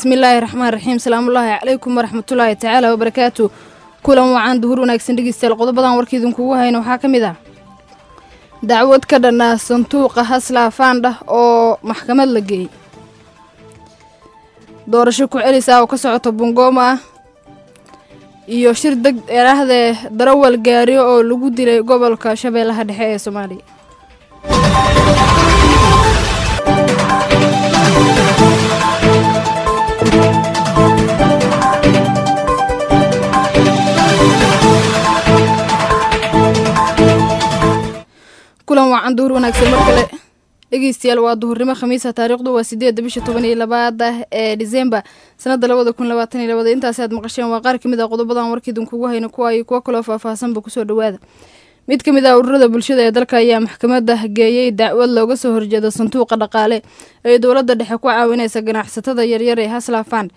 bismillaahi raxmaan raxiim salaamullaahi calaykum waraxmatullaahi tacaala wabarakaatu kulan wacan duhur wanaagsan dhegeystayaal qodobadan warka idinkugu hayna waxaa ka mid ah dacwad ka dhanaa sanduuqa hasla faandha oo maxkamad la geeyey doorasho ku celis ah oo ka socota bungooma ah iyo shir deg erahdee darawal gaariyo oo lagu dilay gobolka shabeellaha dhexe ee soomaaliya kulan wacan duhur wanaagsan mar kale dhegeystayaal waa duhurnimo khamiisa taariikhdu waa sideedda bisha toban iyo labaada ee disembar sanada labada kun labaatan iyo labada intaasi aad maqasheen waa qaar kamid ah qodobadan warkiidinkugu hayna kuwa iyo kuwo kaloo faahfaahsanba kusoo dhawaada mid ka mid ah ururada bulshada ee dalka ayaa maxkamadda geeyey dacwad looga soo horjeeda sanduuqa dhaqaale ee dowladda dhexe ku caawinaysa ganacsatada yaryar ee haslafand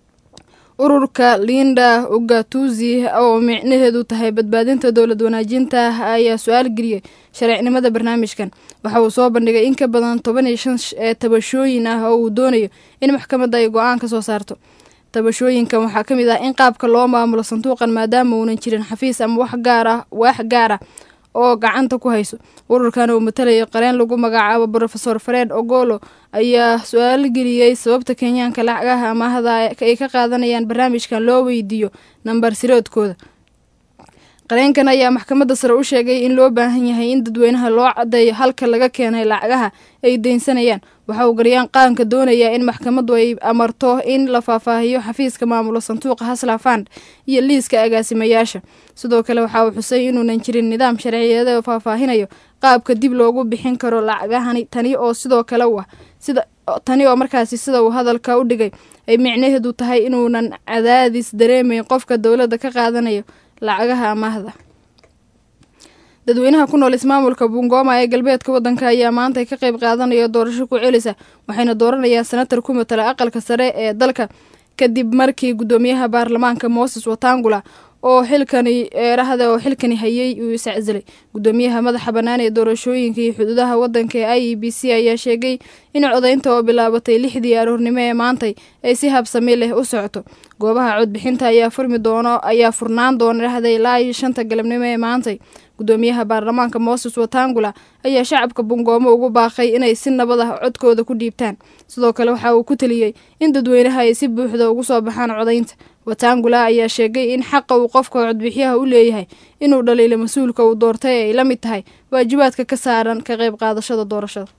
ururka linda ugatuzi oo micnaheedu tahay badbaadinta dowlad wanaajinta ayaa su-aal geliyey sharcinimada barnaamijkan waxa uu soo bandhigay in ka badan toban iyo shan tabashooyin ah oo uu doonayo in maxkamadda ay go-aan ka soo saarto tabashooyinkan waxaa ka mid ah in qaabka loo maamulo sanduuqan maadaama uunan jirin xafiis ama wax gaar ah waax gaar ah oo gacanta ku hayso ururkan uu matalaya qareen lagu magacaabo rofesor fred ogolo ayaa su-aal geliyey sababta kenyaanka lacagaha amaahda ay ka qaadanayaan barnaamijkan loo weydiiyo nambar siroodkooda qareenkan ayaa maxkamadda sare u sheegay in loo baahan yahay in dadweynaha loo cadeeyo halka laga keenay lacagaha ay deynsanayaan waxa uu garyaan qaanka doonayaa in maxkamaddu ay amarto in la faahfaahiyo xafiiska maamulo sanduuqa haslafand iyo liiska agaasimayaasha sidoo kale waxa uu xusay inuunan jirin nidaam sharciyeeda oo faahfaahinayo qaabka dib loogu bixin karo lacagahani tani oo sidoo kale u ah sida tani oo markaasi sida uu hadalka u dhigay ay micnaheedu tahay inuunan cadaadis dareemayn qofka dowladda ka qaadanayo lacagaha amaahda dadweynaha ku nool ismaamulka bungoma ee galbeedka waddanka ayaa maanta ka qayb qaadanaya doorasho ku celisa waxayna dooranayaan senatar ku matala aqalka sare ee dalka kadib markii guddoomiyaha baarlamaanka moses watangula oo xilkani eerahda oo xilkani hayay uu isacsilay guddoomiyaha madaxa bannaan ee doorashooyinka iyo xuduudaha waddanka ee i e b c ayaa sheegay in codaynta oo bilaabatay lixdii aroornimo ee maantay ay si habsami leh u socoto goobaha codbixinta ayaa furmi doono ayaa furnaan doona dhahda ilaa iyo shanta galabnimo ee maantay guddoomiyaha baarlamaanka moses watangula ayaa shacabka bungoomo ugu baaqay inay si nabad ah codkooda ku dhiibtaan sidoo kale waxa uu ku teliyey in dadweynaha ay si buuxda ugu soo baxaan codaynta watangula ayaa sheegay in xaqa uu qofka codbixiyaha u leeyahay inuu dhaliilo mas-uulka uu doortay ay la mid tahay waajibaadka ka saaran ka qayb qaadashada doorashada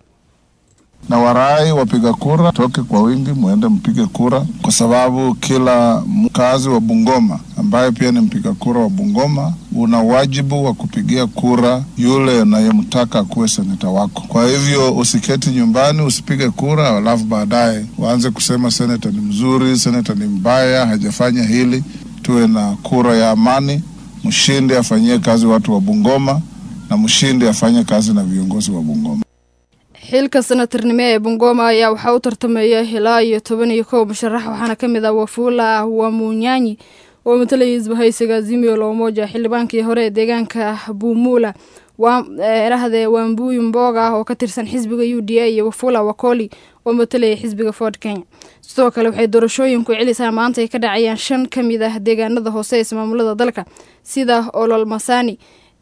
na warai wapiga kura toke kwa wingi, mwende mpige kura, kwa sababu kila mkazi wa Bungoma ambaye pia ni mpiga kura wa Bungoma una wajibu wa kupigia kura yule unayemtaka akuwe seneta wako. Kwa hivyo usiketi nyumbani usipige kura, alafu baadaye waanze kusema seneta ni mzuri, seneta ni mbaya, hajafanya hili. Tuwe na kura ya amani, mshindi afanyie kazi watu wa Bungoma na mshindi afanye kazi na viongozi wa Bungoma. xilka senatarnimo ee bungoma ayaa waxaa u tartamaya ilaa iyo toban iyo kow musharax waxaana ka mid ah wafula wamunyanyi oo matalaya isbahaysiga azimio loomoja xildhibaankii hore ee deegaanka buumula erahdee wambuyu mboga ah oo ka tirsan xisbiga u d a iyo wafula wakoli oo matalaya xisbiga ford kenya sidoo kale waxay doorashooyinku celisaa maanta ay ka dhacayaan shan ka mid ah deegaanada hoose ee ismaamulada dalka sida olol masani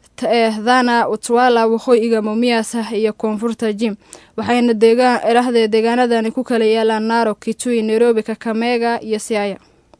dhana utwala waqooyiga mumias iyo koonfurta jim waxayna erahdee deegaanadani ku kala yaalaan naro kitui nairobi kakamega iyo siaya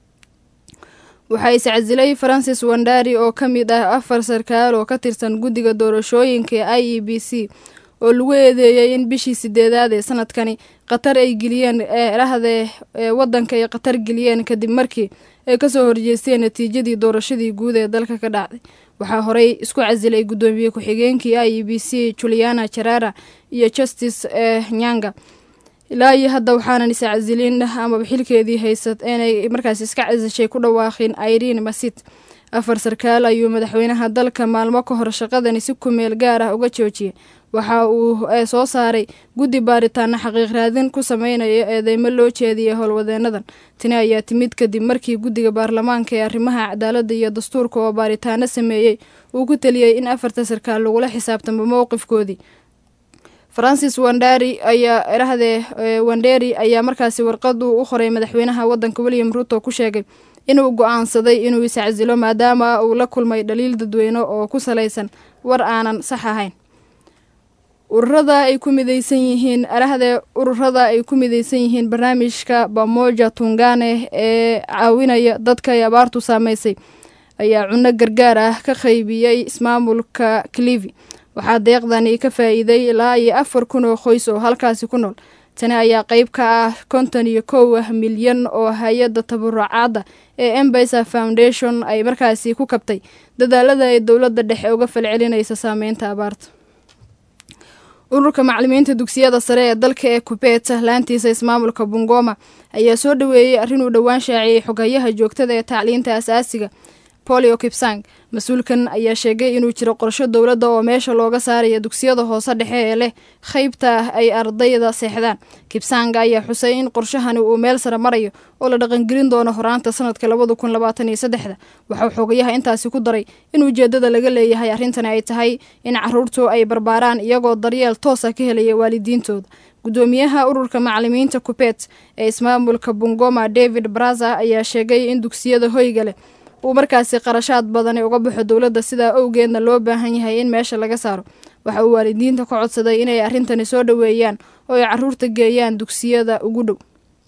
waxaa iscasilay francis wandari oo ka mid ah afar sarkaal oo ka tirsan guddiga doorashooyinka ee i e b c oo lagu eedeeyay in bishii sideedaad ee sanadkani qatar ay geliyeen erahdee wadanka ay qatar geliyeen kadib markii ay kasoo horjeesteen natiijadii doorashadii guud ee dalka ka dhacday waxaa horey isku casilay guddoomiye ku-xigeenkii i e b c juliana jarara iyo justice nyanga ilaa iyo hadda waxaanan is casilin amaba xilkeedii haysat inay markaas iska casishay ku dhawaaqeen irene masit afar sarkaal ayuu madaxweynaha dalka maalmo ka hor shaqadani si kumeel gaar ah uga joojiyay waxa uu soo saaray guddi baaritaana xaqiiq raadin ku sameynaya eedeymo loo jeediyay howlwadeenadan tani ayaa timid kadib markii guddiga baarlamaanka ee arrimaha cadaaladda iyo dastuurka oo baaritaano sameeyey uu ku teliyey in afarta sarkaal lagula xisaabtamo mowqifkoodii francis wandari ayaa erahdee wanderi ayaa markaasi warqadu u qoray madaxweynaha wadanka william ruto ku sheegay inuu go-aansaday inuu iscasilo maadaama uu la kulmay dhaliil dadweyne oo ku salaysan war aanan sax ahayn ururada ay ku mideysan yihiin arahdee ururada ay ku mideysan yihiin barnaamijka bamoja tungane ee caawinaya dadka ay abaartu saameysay ayaa cunno gargaar ah ka qaybiyey ismaamulka clivi waxaa deeqdani ka faa-iiday ilaa iyo afar kun oo qoys oo halkaasi ku nool tani ayaa qeyb ka ah konton iyo kow milyan oo hay-adda tabarucaadda ee embesa foundation ay markaasi ku kabtay dadaalada ay dowladda dhexe uga falcelinaysa saameynta abaarta ururka macalimiinta dugsiyada sare ee dalka ee kubeet laantiisa ismaamulka bungoma ayaa soo dhaweeyey arrin uu dhowaan shaaciyey xogayaha joogtada ee tacliinta asaasiga polio kipsang mas-uulkan ayaa sheegay inuu jiro qorsho dowladda oo meesha looga saaraya dugsiyada hoose dhexe ee leh qeybta ay ardayda seexdaan kipsang ayaa xusay in qorshahani uu meel sare marayo oo la dhaqangelin doono horaanta sanadka labada kun labaatan iyo saddexda waxauu xogayaha intaasi ku daray in ujeedada laga leeyahay arrintani ay tahay in caruurtu ay barbaaraan iyagoo daryeel toosa ka helaya waalidiintooda gudoomiyaha ururka macalimiinta kubeet ee ismaamulka bungoma david braza ayaa sheegay in dugsiyada hoyga leh uu markaasi qarashaad badani uga baxo dowladda sidaa owgeedna loo baahan yahay in meesha laga saaro waxa uu waalidiinta ka codsaday inay arrintani soo dhoweeyaan oo ay caruurta geeyaan dugsiyada ugu dhow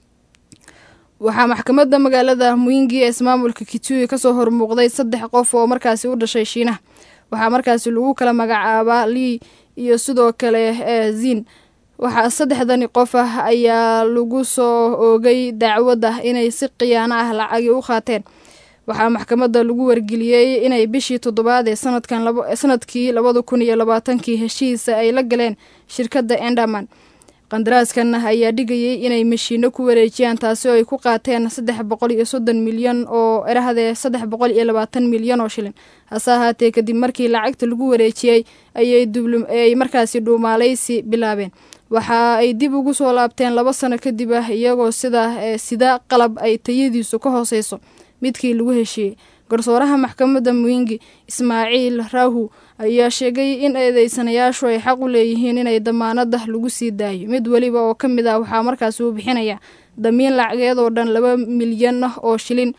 waxaa maxkamadda magaalada muingi ee ismaamulka kitui kasoo hormuuqday saddex qof oo markaasi u dhashay shiinaha waxaa markaasi lagu kala magacaabaa lii iyo sidoo kale zin waxaa saddexdani qof ah ayaa lagu soo oogay dacwad ah inay si khiyaano ah lacagi u qaateen waxaa maxkamadda lagu wargeliyey inay bishii toddobaad ee sanadkan sanadkii labada kun iyo labaatankii heshiisa ay la galeen shirkadda enderman qandaraaskan ayaa dhigayay inay mashiino ku wareejiyaan taasi oo ay ku qaateen saddex boqol iyo soddon milyan oo erahdee saddex boqol iyo labaatan milyan oo shilin hase ahaatee kadib markii lacagta lagu wareejiyey ayay markaasi dhuumaaleysi bilaabeen waxa ay dib ugu soo laabteen laba sano kadib ah iyagoo sida sida qalab ay tayadiisu ka hooseyso midkii lagu heshiiyey garsooraha maxkamadda muingi ismaaciil rahu ayaa sheegay in eedeysanayaashu ay xaq u leeyihiin inay damaanada lagu sii daayo mid weliba oo ka mid ah waxaa markaasi uu bixinaya damiin lacageed oo dhan laba milyan oo shilin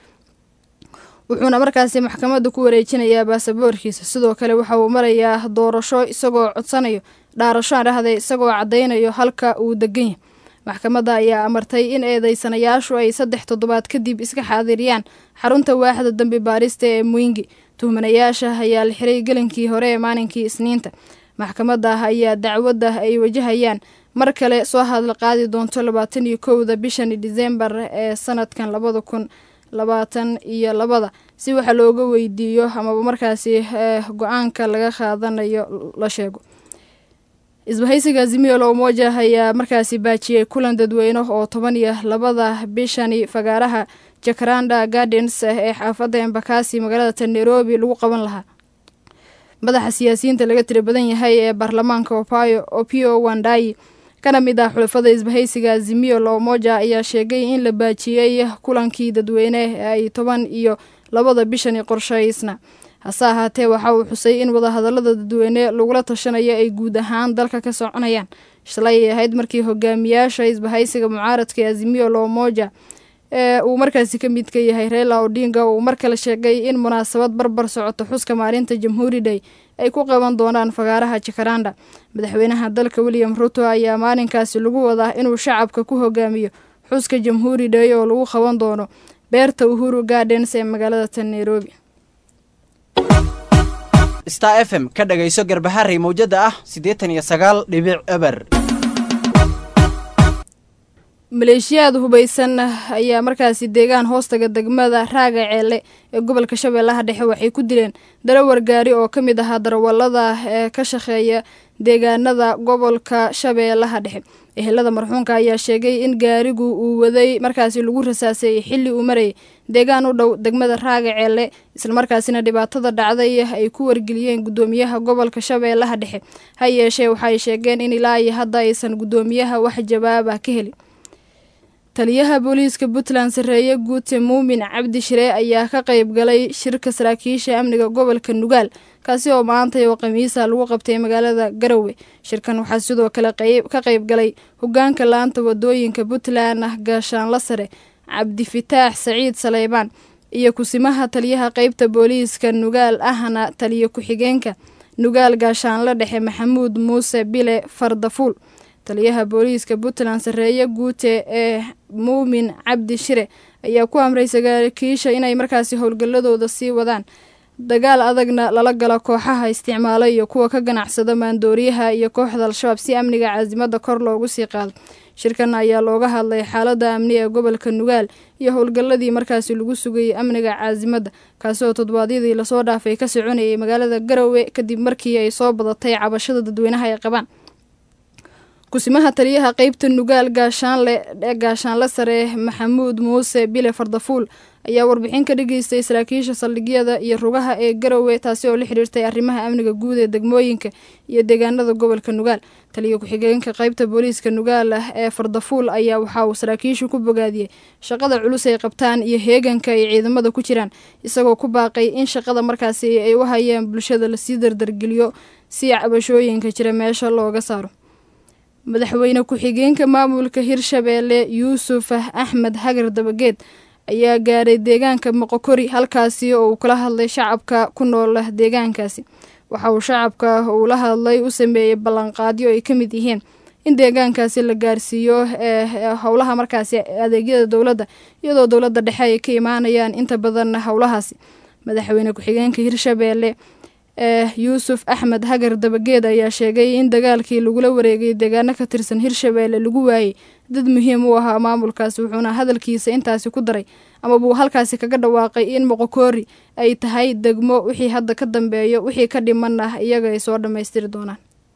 wuxuuna markaasi maxkamadda ku wareejinayaa baasaboorkiisa sidoo kale waxa uu marayaa doorasho isagoo codsanayo dhaarasho dhahday isagoo caddaynayo halka uu degan yahay maxkamadda ayaa amartay in eedeysanayaashu ay saddex toddobaad kadib iska xaadiriyaan xarunta waaxda dambi baarista ee muingi tuhmanayaasha ayaa la xiray gelinkii hore ee maalinkii isniinta maxkamadda ayaa dacwadda ay wajahayaan mar kale soo hadla qaadi doonto labaatan iyo kowda bishan disembar ee sanadkan labada kun labaatan iyo labada si waxa looga weydiiyo amaba markaasi go-aanka laga qaadanayo la sheego isbahaysiga azimio la umoja ayaa markaasi baajiyey kulan dadweyne oo toban iyo labada bishani fagaaraha jakaranda gardens ee xaafadda embakasi magaalada nairobi lagu qaban lahaa madaxa siyaasiyiinta laga tira badan yahay ee baarlamaanka opayo opio wandayi kana mid ah xulafada isbahaysiga azimio la umoja ayaa sheegay in la baajiyey kulankii dadweyne ee ay toban iyo labada bishani qorshaysna hase ahaatee waxa uu xusay in wadahadalada dadweyne lagula tashanayo ay guud ahaan dalka ka soconayaan shalay ay ahayd markii hogaamiyaasha isbahaysiga mucaaradka ee azimio la umoja ee uu markaasi ka mid ka yahay reila odinga uu mar kale sheegay in munaasabad barbar socoto xuska maalinta jamhuuri day ay ku qaban doonaan fagaaraha jakaranda madaxweynaha dalka william ruto ayaa maalinkaasi lagu wadaa inuu shacabka ku hogaamiyo xuska jamhuuri day oo lagu qaban doono beerta uhuru gardens ee magaalada tan nairobi star f m ka dhagayso garbaharey mawjada ah siddeetan iyo sagaal dhibic eber maleeshiyaad hubaysan ayaa markaasi deegaan hoostaga degmada raaga ceele ee gobolka shabeellaha dhexe waxay ku dileen darawar gaari oo ka mid ahaa darawalada ee ka shaqeeya deegaanada gobolka shabeellaha dhexe ehelada marxuunka ayaa sheegay in gaarigu uu waday markaasi lagu rasaasay xilli uu marayay deegaan u dhow degmada raaga ceele islamarkaasina dhibaatada dhacday ay ku wargeliyeen gudoomiyaha gobolka shabeellaha dhexe ha yeeshee waxaay sheegeen in ilaa iyo hadda aysan gudoomiyaha wax jawaaba ka helin taliyaha booliiska puntland sarreeye guute muumin cabdi shire ayaa ka qayb galay shirka saraakiisha amniga gobolka nugaal kaasi oo maantay oo khamiisa lagu qabtay magaalada garowe shirkan waxaa sidoo kale ka qayb galay hogaanka laanta wadooyinka puntland ah gaashaanla sare cabdifitaax saciid saleybaan iyo kusimaha taliyaha qeybta booliiska nugaal ahna taliyo ku-xigeenka nugaal gaashaanle dhexe maxamuud muuse bile fardafuul taliyaha booliiska puntland sarreeye guute ee muumin cabdi shire ayaa ku amray saraakiisha inay markaasi howlgalladooda sii wadaan dagaal adagna lala galo kooxaha isticmaala iyo kuwa ka ganacsada maandooriyaha iyo kooxda al-shabaab si amniga caasimada kor loogu sii qaado shirkan ayaa looga hadlay xaalada amni ee gobolka nugaal iyo howlgalladii markaasi lagu sugayay amniga caasimada kaasi oo toddobaadyadii lasoo dhaafay ka soconayay magaalada garowe kadib markii ay soo badatay cabashada dadweynaha ay qabaan kusimaha taliyaha qeybta nugaal gaashaanle gaashaanle sare maxamuud muuse bile fardafuul ayaa warbixin ka dhageystay saraakiisha saldhigyada iyo rugaha ee garowe taasi oo la xiriirtay arrimaha amniga guud ee degmooyinka iyo deegaanada gobolka nugaal taliya ku-xigeenka qeybta booliiska nugaal ah ee fardafuul ayaa waxa uu saraakiishu ku bogaadiyey shaqada culus ay qabtaan iyo heeganka ay ciidamada ku jiraan isagoo ku baaqay in shaqada markaasi ay u hayeen bulshada lasii dardargeliyo si cabashooyinka jira meesha looga saaro madaxweyne ku-xigeenka maamulka hirshabeelle yuusuf axmed hagar dabageed ayaa gaaray deegaanka moqokori halkaasi oo uu kala hadlay shacabka ku nool deegaankaasi waxa uu shacabka uu la hadlay u sameeyey ballanqaadyo ay ka mid yihiin in deegaankaasi la gaarsiiyo ee howlaha markaasi adeegyada dowladda iyadoo dowladda dhexe ay ka imaanayaan inta badan howlahaasi madaxweyne ku-xigeenka hirshabeelle ee yuusuf axmed hagar dabageed ayaa sheegay in dagaalkii lagula wareegay deegaano ka tirsan hirshabeelle lagu waayey dad muhiim u ahaa maamulkaasi wuxuuna hadalkiisa intaasi ku daray amabuu halkaasi kaga dhawaaqay in moqokoori ay tahay degmo wixii hadda ka dambeeyo wixii ka dhiman ah iyaga ay soo dhammaystiri doonaan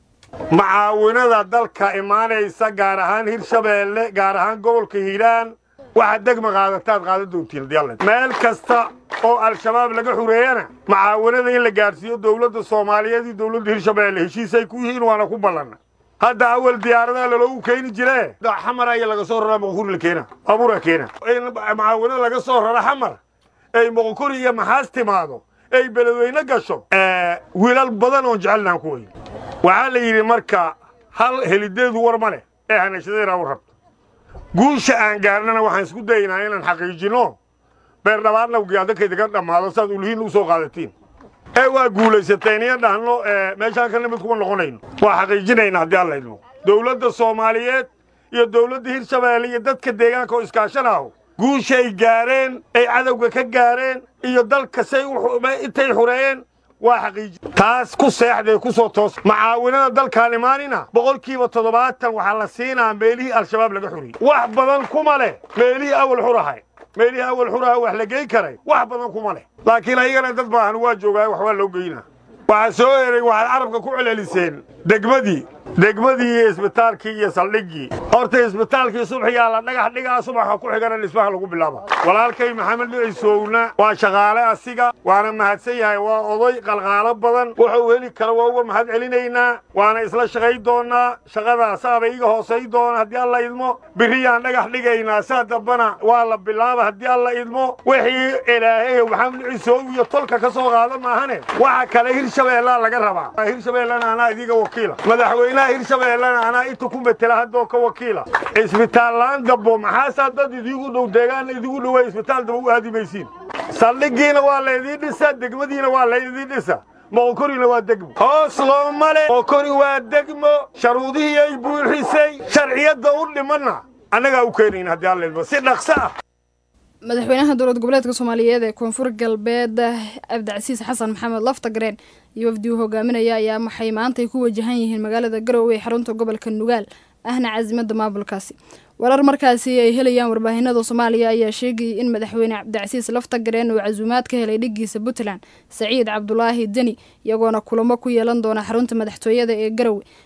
macaawinada dalka imaanaysa gaar ahaan hirshabeelle gaar ahaan gobolka hiiraan waxaad degma qaadataad qaadan doontiin meel kasta oo al-shabaab laga xureeyana macaawinada in la gaadhsiiyo dowladda soomaaliyeed iyo dowladda hirshabeelle heshiisay ku yihiin waana ku ballanna hadda awal diyaaradaha laloogu keeni jiree xamar aya laga soo raraa moqokuri la keena abura keena macaawinada laga soo rara xamar ay moqokuri iyo maxaas timaado ay beledweyne gasho wiilal badan oon jecelnahan ku weyn waxaa la yidhi marka hal helideedu war ma leh ee hanashadayna u rabto guusha aan gaarnana waxaan isku daynaa inaan xaqiijinno beerdhabaadna gaadakaydaga dhammaado saad ulihiin u soo qaadatiin ee waa guulaysateen iyo dhahno meeshaan ka nimid kuma noqonayno waa xaqiijinayna haddii alla idmo dowladda soomaaliyeed iyo dowladda hirshabeelle iyo dadka deegaanka oo iskaashanaaho guushay gaareen ay cadowga ka gaareen iyo dalka say intay xureeyeen waa xaqiiji taas ku seexdee ku soo toos macaawinada dalkaan imaanina boqolkiiba toddobaatan waxaa la siinaa meelihii al-shabaab laga xuriyey wax badan kuma leh meelihii awal xurahay meelihii awal xuraha wax la geyn karay wax badan kuma leh laakiin ayagana dad baahan waa joogaay wax waa loo geynaa waxaa soo eray waxaad carabka ku celceliseen degmadii degmadii iyo isbitaalkii iyo saldhiggii horta isbitaalkii subxigaa la dhagax dhigaa subaxa ku xigana dhismaha lagu bilaaba walaalkay maxamed dhicisowna waa shaqaale asiga waana mahadsan yahay waa oday qalqaalo badan wuxuu heli kara waa uga mahad celinaynaa waana isla shaqay doonnaa shaqadaasaaba iga hoosay doona haddii alla idmo biriyaan dhagax dhigaynaa saa dambana waa la bilaaba haddii alla idmo wixii ilaahay maxamed dhicisow iyo tolka ka soo qaada maahane waxa kale hirshabeellaa laga rabaa hirshabeellana anaa idiga wakiila madaxweynaha hirshabeellena anaa inta ku metela haddoo ka wakiila isbitaallaan dambo maxaasaa dad idiigu dhow deegaan idigu dhowaa isbitaal damba u aadi maysiin saldhigiina waa laydiin dhisa degmadiina waa laydiin dhisa moqokorina waa degmo hoos looma le moqokori waa degmo sharuudihii ay buuxisay sharciyadda u dhimanna annagaa u keenayna haddii alla idmo si dhaqso ah madaxweynaha dowlad goboleedka soomaaliyeed ee koonfur galbeed cabdicasiis xasan maxamed laftagreen iyo wafdi uu hogaaminaya ayaa maxay maantay ku wajahan yihiin magaalada garowe ee xarunta gobolka nugaal ahna caasimada maamulkaasi warar markaasi ay helayaan warbaahinada soomaaliya ayaa sheegayay in madaxweyne cabdicasiis laftagareen uu casuumaad ka helay dhigiisa puntland saciid cabdulaahi deni iyagoona kulamo ku yeelan doona xarunta madaxtooyada ee garowe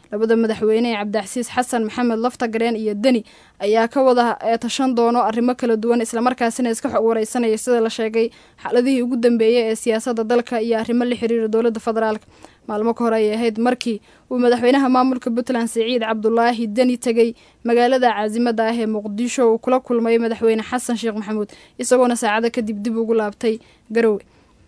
labada madaxweyne ee cabdicasiis xasan maxamed laftagareen iyo deni ayaa ka wada tashan doono arrimo kala duwan islamarkaasina iska xog wareysanaya sida la sheegay xaaladihii ugu dambeeyey ee siyaasadda dalka iyo arrimo la xiriira dowladda federaalk maalmo ka hor ayay ahayd markii uu madaxweynaha maamulka puntland siciid cabdulaahi deni tegey magaalada caasimada ah ee muqdisho uu kula kulmay madaxweyne xasan sheekh maxamuud isagoona saacado kadib dib ugu laabtay garowe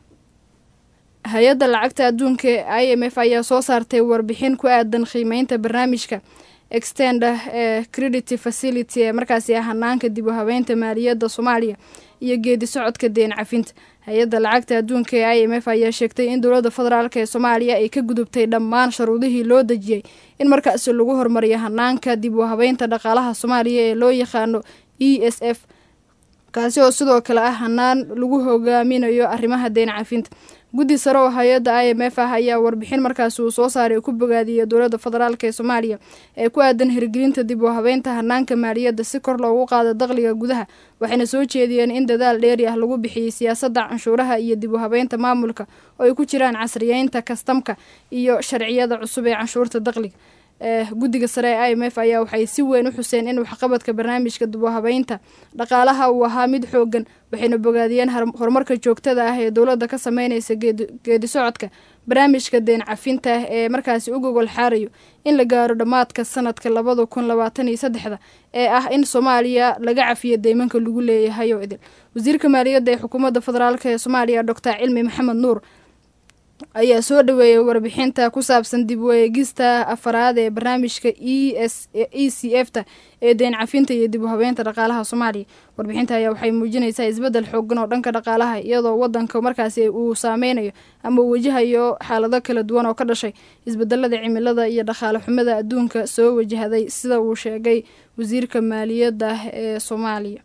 hay-adda lacagta adduunka i m f ayaa soo saartay warbixin ku aadan qiimeynta barnaamijka extenda ee credity facility ee markaasi ah hanaanka dib u habeynta maaliyadda soomaaliya iyo geedi socodka deen cafinta hay-adda lacagta adduunka ee i m f ayaa sheegtay in dowladda federaalk ee soomaaliya ay ka gudubtay dhammaan sharuudihii loo dejiyey in markaasi lagu horumariyo hanaanka dib u habeynta dhaqaalaha soomaaliya ee loo yaqaano e s f kaasi oo sidoo kale ah hanaan lagu hogaaminayo arrimaha deen cafinta guddi sare oo hay-adda i m f ah ayaa warbixin markaasi uu soo saaray ku bogaadiyey dowladda federaalk ee soomaaliya ee ku aadan hirgelinta dib u habeynta hanaanka maaliyadda si kor loogu qaado dakhliga gudaha waxayna soo jeediyeen in dadaal dheeri ah lagu bixiyey siyaasadda canshuuraha iyo dib u habeynta maamulka oo ay ku jiraan casriyeynta kastamka iyo sharciyada cusub ee canshuurta dakhliga guddiga sare ee i m f ayaa waxay si weyn u xuseen in waxqabadka barnaamijka dib u habeynta dhaqaalaha uu ahaa mid xoogan waxayna bogaadiyeen horumarka joogtada ah ee dowladda ka sameyneysa geedi socodka barnaamijka deen cafinta ee markaasi u gogol xaarayo in la gaaro dhammaadka sanadka labada kun labaatan iyo saddexda ee ah in soomaaliya laga cafiyo deymanka lagu leeyahay oo idil wasiirka maaliyadda ee xukuumadda federaalk ee soomaaliya doctor cilmi maxamed nuur ayaa soo dhaweeyay warbixinta ku saabsan dib u eegista afaraad ee barnaamijka e s e c f ta ee deen cafinta iyo dib u habeynta dhaqaalaha soomaaliya warbixinta ayaa waxay muujinaysaa isbeddel xoogan oo dhanka dhaqaalaha iyadoo wadanka markaasi uu saameynayo ama uu wajahayo xaalado kala duwan oo ka dhashay isbedelada cimilada iyo dhaqaale xumada adduunka soo wajahday sida uu sheegay wasiirka maaliyadda ee soomaaliya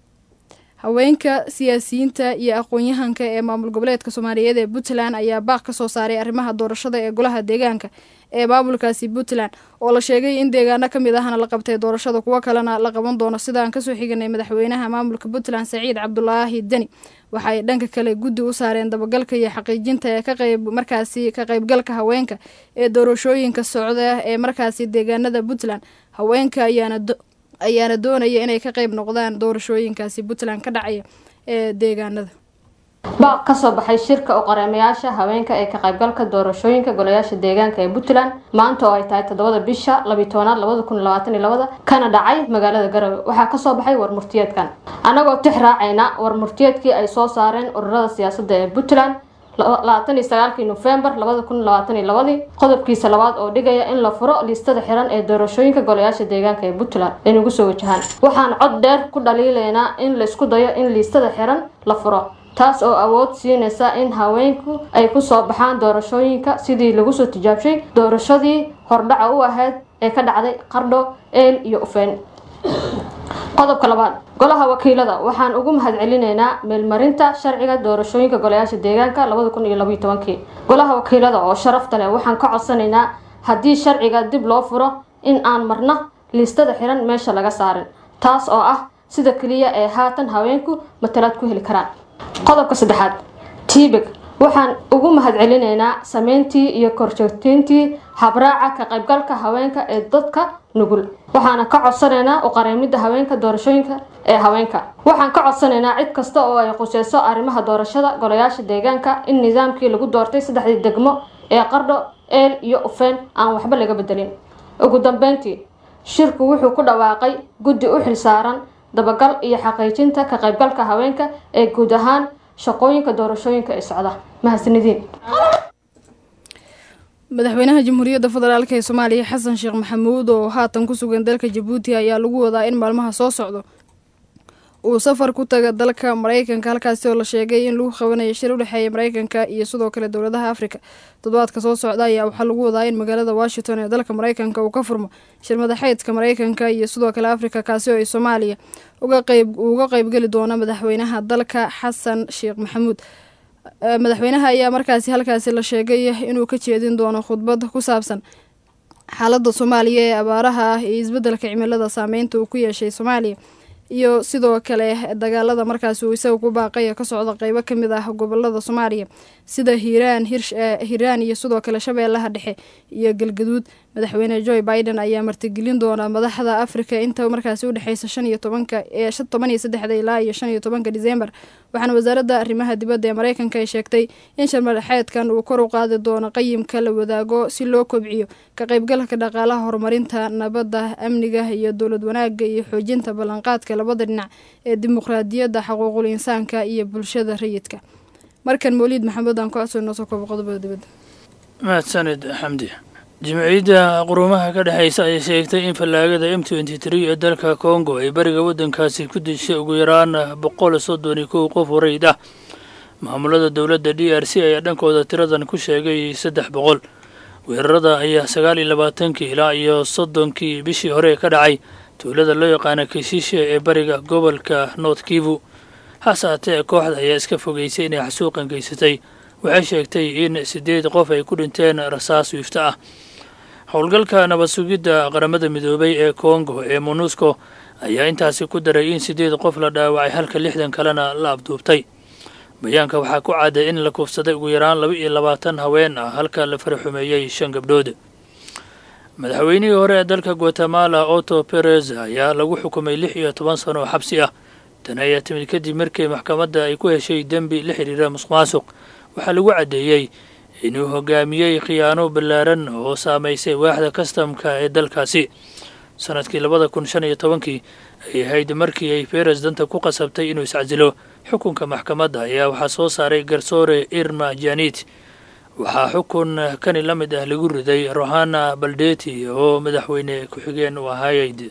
haweenka siyaasiyiinta iyo aqoon-yahanka ee maamul goboleedka soomaaliyeed ee puntland ayaa baaq ka soo saaray arrimaha doorashada ee golaha deegaanka ee maamulkaasi puntland oo la sheegay in deegaano ka mid ahna la qabtay doorashada kuwo kalena la qaban doono sidaan kasoo xiganay madaxweynaha maamulka puntland saciid cabdulaahi deni waxa ay dhanka kale guddi u saareen dabagalka iyo xaqiijinta ee ka qayb markaasi ka qaybgalka haweenka ee doorashooyinka socda ee markaasi deegaanada puntland haweenka ayaana ayaana doonaya inay ka qayb noqdaan doorashooyinkaasi puntland ka dhacaya ee deegaanada baaq kasoo baxay shirka u qareemayaasha haweenka ee ka qaybgalka doorashooyinka golayaasha deegaanka ee puntland maanta oo ay tahay toddobada bisha labiyi tobanaad labada kun labaatan iyo labada kana dhacay magaalada garowe waxaa kasoo baxay warmurtiyeedkan annagoo tix raacayna warmurtiyeedkii ay soo saareen ururada siyaasadda ee puntland labaatan iyo sagaalkii nofembar labada kun labaatan iyo labadii qodobkiisa labaad oo dhigaya in la furo liistada xiran ee doorashooyinka golayaasha deegaanka ee puntland ay nagu soo wajahaan waxaan cod dheer ku dhaliilaynaa in laysku dayo in liistada xiran la furo taas oo awood siinaysa in haweenku ay kusoo baxaan doorashooyinka sidii lagu soo tijaabshay doorashadii hordhaca u ahayd ee ka dhacday qardho eel iyo ufeen qodobka labaad golaha wakiilada waxaan ugu mahadcelinaynaa meelmarinta sharciga doorashooyinka golayaasha deegaanka labada kun iyo labaiyo tobankii golaha wakiilada oo sharafta leh waxaan ka codsanaynaa haddii sharciga dib loo furo in aan marna liistada xiran meesha laga saarin taas oo ah sida keliya ee haatan haweenku matalaad ku heli karaan qodobka saddexaad tibeg waxaan ugu mahadcelinaynaa sameyntii iyo korjoogteyntii habraaca ka qaybgalka haweenka ee dadka nugul waxaana ka codsanaynaa u qareemidda haweenka doorashooyinka ee haweenka waxaan ka codsanaynaa cid kasta oo ay quseyso arrimaha doorashada golayaasha deegaanka in nidaamkii lagu doortay saddexdii degmo ee qardho eel iyo ufeen aan waxba laga bedelin ugu dambeyntii shirku wuxuu ku dhawaaqay guddi u xilsaaran dabagal iyo xaqiijinta ka qaybgalka haweenka ee guud ahaan shaqooyinka doorashooyinka ee socda mahadsanidin madaxweynaha jamhuuriyadda federaalk ee soomaaliya xasan sheekh maxamuud oo haatan ku sugan dalka jabuuti ayaa lagu wadaa in maalmaha soo socdo uu safar ku taga dalka mareykanka halkaasi oo la sheegay in lagu qabanayo shir u dhexeeya mareykanka iyo sidoo kale dowladaha afrika toddobaadka soo socda ayaa waxaa lagu wadaa in magaalada washington ee dalka mareykanka uu ka furmo shir madaxeedka mareykanka iyo sidoo kale afrika kaasi oo ay soomaaliya uga qeybgeli doono madaxweynaha dalka xasan sheekh maxamuud madaxweynaha ayaa markaasi halkaasi la sheegay inuu ka jeedin doono khudbad ku saabsan xaaladda soomaaliya ee abaaraha ah iyo isbeddelka cimilada saameynta uu ku yeeshay soomaaliya iyo sidoo kale dagaalada markaasi uu isaga ku baaqaya ka socda qeybo ka mid ah gobolada soomaaliya sida hiiraan hiiraan iyo sidoo kale shabeellaha dhexe iyo galgaduud madaxweyne joe biden ayaa martigelin doona madaxda afrika inta markaasi udhexeysa shan iyo tobanka ee toban iyo saddexda ilaa iyo shan iyo tobanka disembar waxaana wasaaradda arrimaha dibadda ee mareykanka ay sheegtay in sharmadaxeedkan uu kor u qaadi doono qayimka la wadaago si loo kobciyo ka qaybgalka dhaqaalaha horumarinta nabadda amniga iyo dowlad wanaagga iyo xoojinta ballanqaadka labada dhinac ee dimuqraadiyadda xaquuqul insaanka iyo bulshada rayidka markan mawliid maxamed aan ku codsoynoo soo koobo qodobada dibadda mahadsanid xamdi jimciyadda qurumaha ka dhexaysa ayay sheegtay in fallaagada m twenty tree ee dalka kongo ay bariga waddankaasi ku dishay ugu yaraan boqol soddon iyo kow qof warayd ah maamulada dowladda d r c ayaa dhankooda tiradan ku sheegay saddex boqol weerarada ayaa sagaal iyo labaatankii ilaa iyo soddonkii bishii hore ka dhacay tuulada loo yaqaana kishishe ee bariga gobolka north kivu hase haatee kooxda ayaa iska fogeysay inay xasuuqan geysatay waxay sheegtay in siddeed qof ay ku dhinteen rasaas wiifto ah howlgalka nabad sugidda qaramada midoobay ee kongo ee monusco ayaa intaasi ku daray in siddeed qof la dhaawacay halka lixdan kalena la abduubtay bayaanka waxaa ku cadday in la kufsaday ugu yaraan laba iyo labaatan haween ah halka la faraxumeeyey shan gabdhood madaxweynihii hore ee dalka guatemala otto perez ayaa lagu xukumay lix iyo toban sano oo xabsi ah tani ayaa timid kadib markii maxkamadda ay ku heshay dembi la xidhiira musuqmaasuq waxaa lagu caddeeyey inuu hogaamiyey khiyaano ballaaran oo saamaysay waaxda kastamka ee dalkaasi sanadkii labada kun shan iyo tobankii ay ahayd markii ay beres danta ku qasabtay inuu iscasilo xukunka maxkamadda ayaa waxaa soo saaray garsoore irma janit waxaa xukun kani la mid ah lagu riday rohana baldeti oo madaxweyne ku-xigeen u ahaayeyd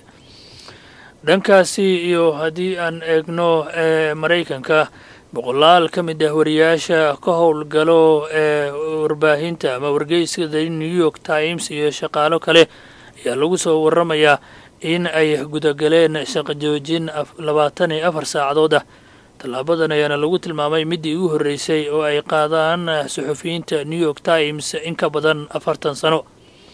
dhankaasi iyo haddii aan eegno ee maraykanka boqolaal ka mid ah wariyaasha ka howlgalo ee warbaahinta ama wargeyska the new york times iyo shaqaalo kale ayaa lagu soo waramayaa in ay gudagaleen shaqo joojin labaatan iyo afar saacadood ah tallaabadan ayaana lagu tilmaamay middii ugu horreysay oo ay qaadaan suxufiyiinta new york times in ka badan afartan sano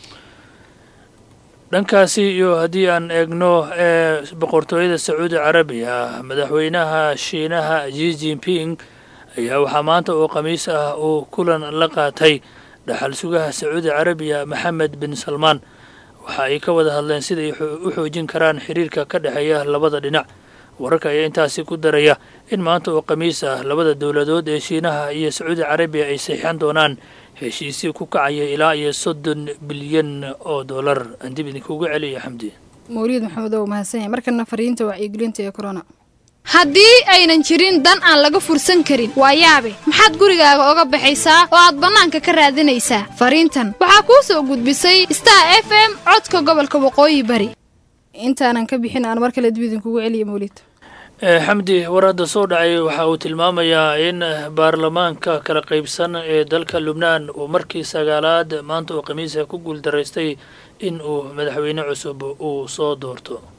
dhankaasi iyo haddii aan eegno ee boqortooyada sacuudi carabiya madaxweynaha shiinaha ji jinping ayaa waxaa maanta oo khamiis ah uu kulan la qaatay dhaxal sugaha sacuudi carabiya maxamed bin salmaan waxa ay ka wada hadleen siday u xoojin karaan xiriirka ka dhexeeya labada dhinac wararka ayaa intaasi ku daraya in maanta oo khamiis ah labada dowladood ee shiinaha iyo sacuudi carabiya ay saxiixan doonaan heshiisii ku kacaya ilaa iyo soddon bilyan oo dollar aan dib idinkugu celiya xamdi mawliid maxamed oo mahadsan yahay markana fariinta wacyigelinta ee corona haddii aynan jirin dan aan laga fursan karin waa yaabe maxaad gurigaaga oga baxaysaa oo aad bannaanka ka raadinaysaa fariintan waxaa kuu soo gudbisay star f m codka gobolka waqooyi bari intaanan ka bixin aan mar kale dib idinkugu celiya mawliid xamdi war hadda soo dhacay waxa uu tilmaamayaa in baarlamaanka kala qaybsan ee dalka lubnaan uu markii sagaalaad maanta oo khamiisa ku guuldaraystay in uu madaxweyne cusub uu soo doorto